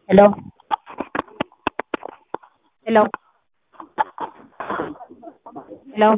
Hello? Hello? Hello?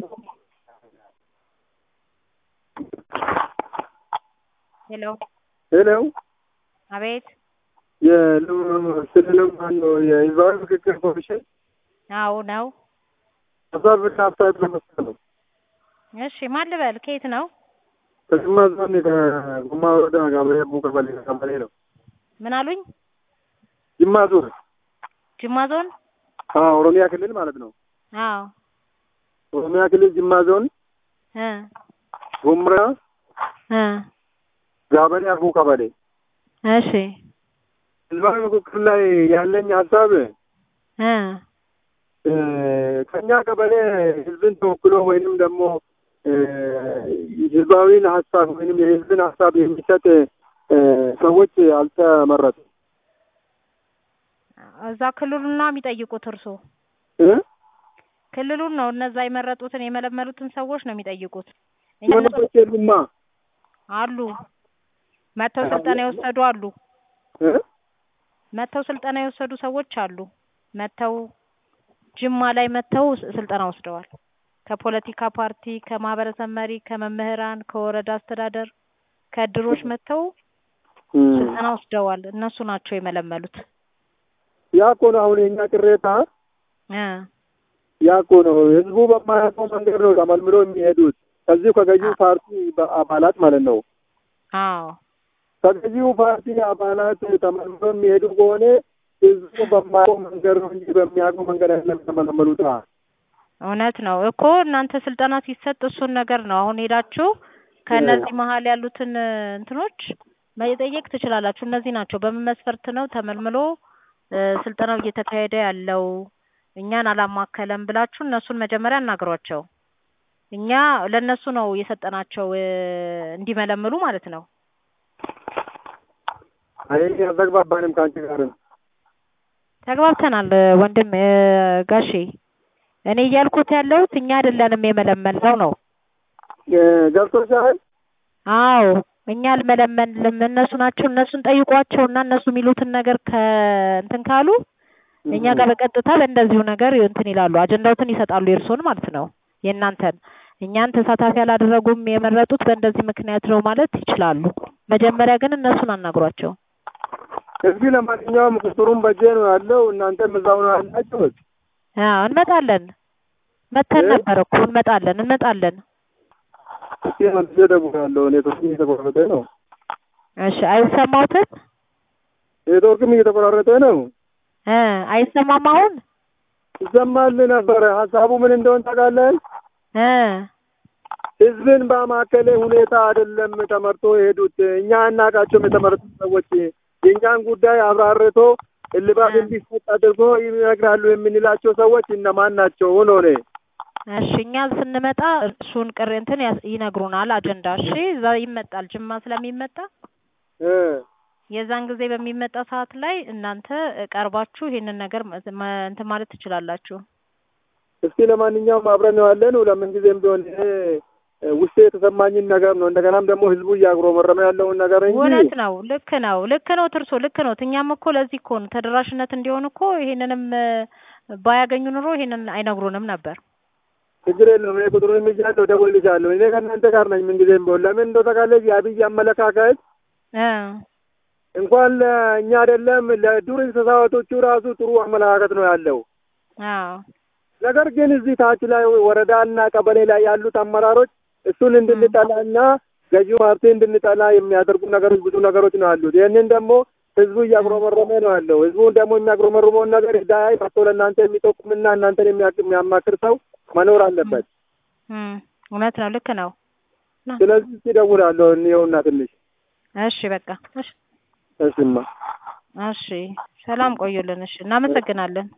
ሄሎ ሄሎ አቤት የስልንም ማነው የህዝባዊ ምክክር ኮሚሽን አዎ ነው ሀሳብና አስተያየት ለመስጠት ነው። እሺ ማን ልበል ከየት ነው ከጅማ ዞን ከጉማ ወረዳ ጋብሬ ቀበሌ ቀበሌ ነው። ምን አሉኝ ጅማ ዞን ጅማ ዞን አዎ፣ ኦሮሚያ ክልል ማለት ነው። አዎ ኦሮሚያ ክልል ጅማ ዞን እ ጉምራ እ ጋበሬ አርቡ ቀበሌ እሺ ህዝባዊ ምክክር ላይ ያለኝ ሀሳብ እ እ ከኛ ቀበሌ ህዝብን ተወክሎ ወይንም ደግሞ እ ህዝባዊን ሀሳብ ወይንም የህዝብን ሀሳብ የሚሰጥ እ ሰዎች አልተመረጡም እዛ ክልሉን ነው የሚጠይቁት እርሶ እ ክልሉን ነው እነዛ የመረጡትን የመለመሉትን ሰዎች ነው የሚጠይቁት እኛ መረጦች የሉማ አሉ መጥተው ስልጠና የወሰዱ አሉ እ መጥተው ስልጠና የወሰዱ ሰዎች አሉ መጥተው ጅማ ላይ መጥተው ስልጠና ወስደዋል ከፖለቲካ ፓርቲ ከማህበረሰብ መሪ ከመምህራን ከወረዳ አስተዳደር ከእድሮች መጥተው ስልጠና ወስደዋል እነሱ ናቸው የመለመሉት ያ እኮ ነው አሁን የኛ ቅሬታ እ ያ እኮ ነው ህዝቡ በማያውቀው መንገድ ነው ተመልምሎ የሚሄዱት ከዚሁ ከገዢው ፓርቲ አባላት ማለት ነው አዎ ከገዢው ፓርቲ አባላት ተመልምሎ የሚሄዱ ከሆነ ህዝቡ በማያውቀው መንገድ ነው እንጂ በሚያውቀው መንገድ አይደለም የተመለመሉት እውነት ነው እኮ እናንተ ስልጠና ሲሰጥ እሱን ነገር ነው አሁን ሄዳችሁ ከእነዚህ መሀል ያሉትን እንትኖች መጠየቅ ትችላላችሁ እነዚህ ናቸው በምን መስፈርት ነው ተመልምሎ እ ስልጠናው እየተካሄደ ያለው እኛን አላማከለም ብላችሁ እነሱን መጀመሪያ አናግሯቸው እኛ ለእነሱ ነው የሰጠናቸው እ እንዲመለምሉ ማለት ነው አይ አልተግባባንም ከአንቺ ጋር ተግባብተናል ወንድም እ ጋሼ እኔ እያልኩት ያለሁት እኛ አይደለንም የመለመልነው ነው እ ገብቶሻል አዎ እኛ አልመለመልንም እነሱ ናቸው እነሱን ጠይቋቸውና እነሱ የሚሉትን ነገር ከእንትን ካሉ እኛ ጋር በቀጥታ በእንደዚሁ ነገር እንትን ይላሉ አጀንዳውትን ይሰጣሉ የእርስዎን ማለት ነው የእናንተን እኛን ተሳታፊ አላደረጉም የመረጡት በእንደዚህ ምክንያት ነው ማለት ይችላሉ መጀመሪያ ግን እነሱን አናግሯቸው እስኪ ለማንኛውም ቁጥሩን በጄ ነው ያለው እናንተም እዛው ነው ያላችሁት አዎ እንመጣለን መተን እ? ነበር እኮ እንመጣለን እንመጣለን እስኪ መልሼ እደውላለሁ ኔትወርክም እየተቆራረጠ ነው እሺ አይሰማዎትም ኔትወርክም እየተቆራረጠ ነው እ አይሰማም አሁን ይሰማል ነበረ ሀሳቡ ምን እንደሆን ታውቃለህ እ ህዝብን በማከለ ሁኔታ አይደለም ተመርጦ የሄዱት እኛ አናውቃቸውም የተመረጡት ሰዎች የእኛን ጉዳይ አብራርቶ እልባት እንዲሰጥ አድርጎ ይነግራሉ የምንላቸው ሰዎች እነማን ናቸው ነው እኔ እሺ እኛ ስንመጣ እሱን ቅር እንትን ያስ- ይነግሩናል አጀንዳ እሺ እዛ ይመጣል ጅማ ስለሚመጣ እ የዛን ጊዜ በሚመጣ ሰዓት ላይ እናንተ ቀርባችሁ ይሄንን ነገር መ- መ- እንትን ማለት ትችላላችሁ እስኪ ለማንኛውም አብረን ነው ያለን ለምን ጊዜም ቢሆን ይሄ ውስጤ የተሰማኝን ነገር ነው እንደገናም ደግሞ ህዝቡ እያጉረመረመ ያለውን ነገር እንጂ እውነት ነው ልክ ነው ልክ ነው ትርሶ ልክ ነው እኛም እኮ ለዚህ እኮ ነው ተደራሽነት እንዲሆን እኮ ይሄንንም እ ባያገኙ ኑሮ ይሄንን አይነግሩንም ነበር ችግር የለውም እኔ ቁጥሩን ይዣለሁ እደውልልሻለሁ እኔ ከእናንተ ጋር ነኝ ምን ጊዜም ቢሆን ለምን እንደው ታውቃለች የአብይ አመለካከት እ እንኳን ለእኛ አይደለም ለዱር እንስሳቶቹ ራሱ ጥሩ አመለካከት ነው ያለው አዎ ነገር ግን እዚህ ታች ላይ ወረዳና ቀበሌ ላይ ያሉት አመራሮች እሱን እንድንጠላና ገዢው ፓርቲ እንድንጠላ የሚያደርጉ ነገሮች ብዙ ነገሮች ነው ያሉት። ይህንን ደግሞ ህዝቡ እያጉረመረመ ነው ያለው። ህዝቡን ደግሞ የሚያጉረመርመውን ነገር ዳይ መጥቶ ለእናንተ የሚጠቁምና እናንተን የሚያ- የሚያማክር ሰው መኖር አለበት። እም እውነት ነው ልክ ነው ና ስለዚህ ሲደውላለሁ እንየውና ትንሽ እሺ በቃ እሺ እሽማ እሺ ሰላም ቆዩልን እሺ እናመሰግናለን